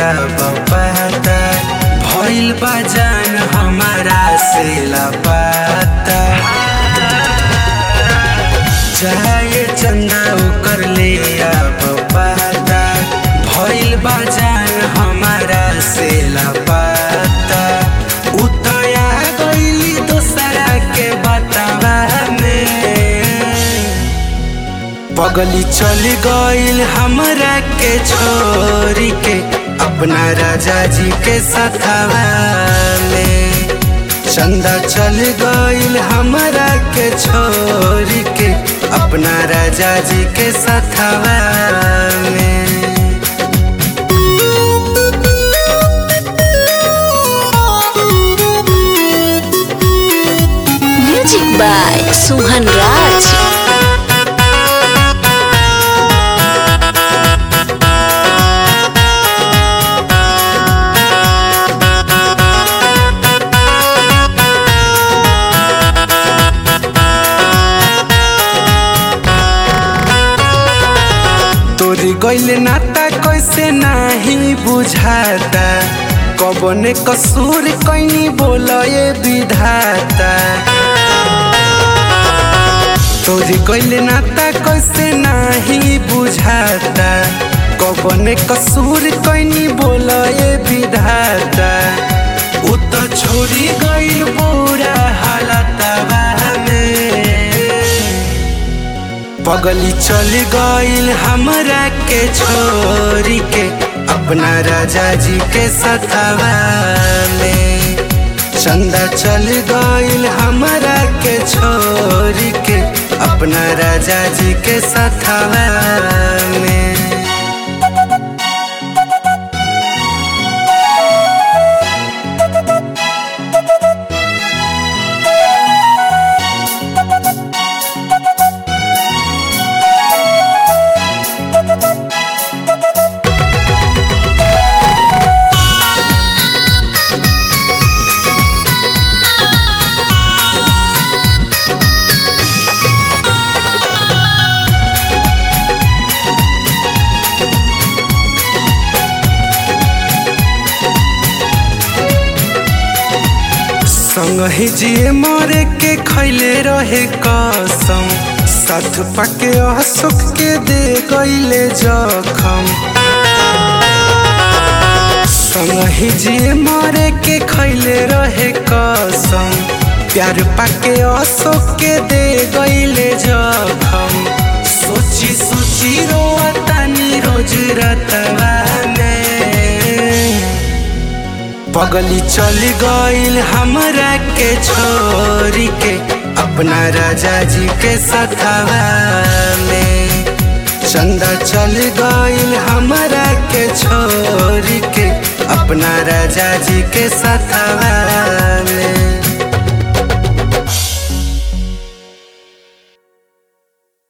अब पता भइल बा जान हमारा से लापता चाहे चंदा ओकर ले अब पता भइल बा जान हमारा से लापता उतया गइली दोसरा के बतावा में पगली चल गइल हमरा के छोरी के अपना राजा जी के सथवा में चंदा चल गइल हमरा के छोरी के अपना राजा जी के सथवा में Music by Suhan Raj. तोरी गइल नाता कैसे नाही बुझाता कबने कसूर कैनी बोलए विधाता तोरी गइल नाता कैसे नाही बुझाता कबने कसूर कैनी बोलए विधाता उ त छोड़ी गइल पूरा हालतवा में पगली चल गइल हमरा के छोरी के अपना राजा जी के सथवा में चंदा चल गइल हमरा के छोरी के अपना राजा जी के सथवा में संगहि जिए मरे के खैले रहे कसम साथ पाके असुख के दे गईले जखम संगहि जिए मरे के खैले रहे कसम प्यार पाके असुख के दे गईले जखम सोची सोची रोतानी रोज रतवा में पगली चल गइल हमरा के छोरी के अपना राजा जी के सथवा में चंदा चल गइल हमरा के छोरी के अपना राजा जी के सथवा में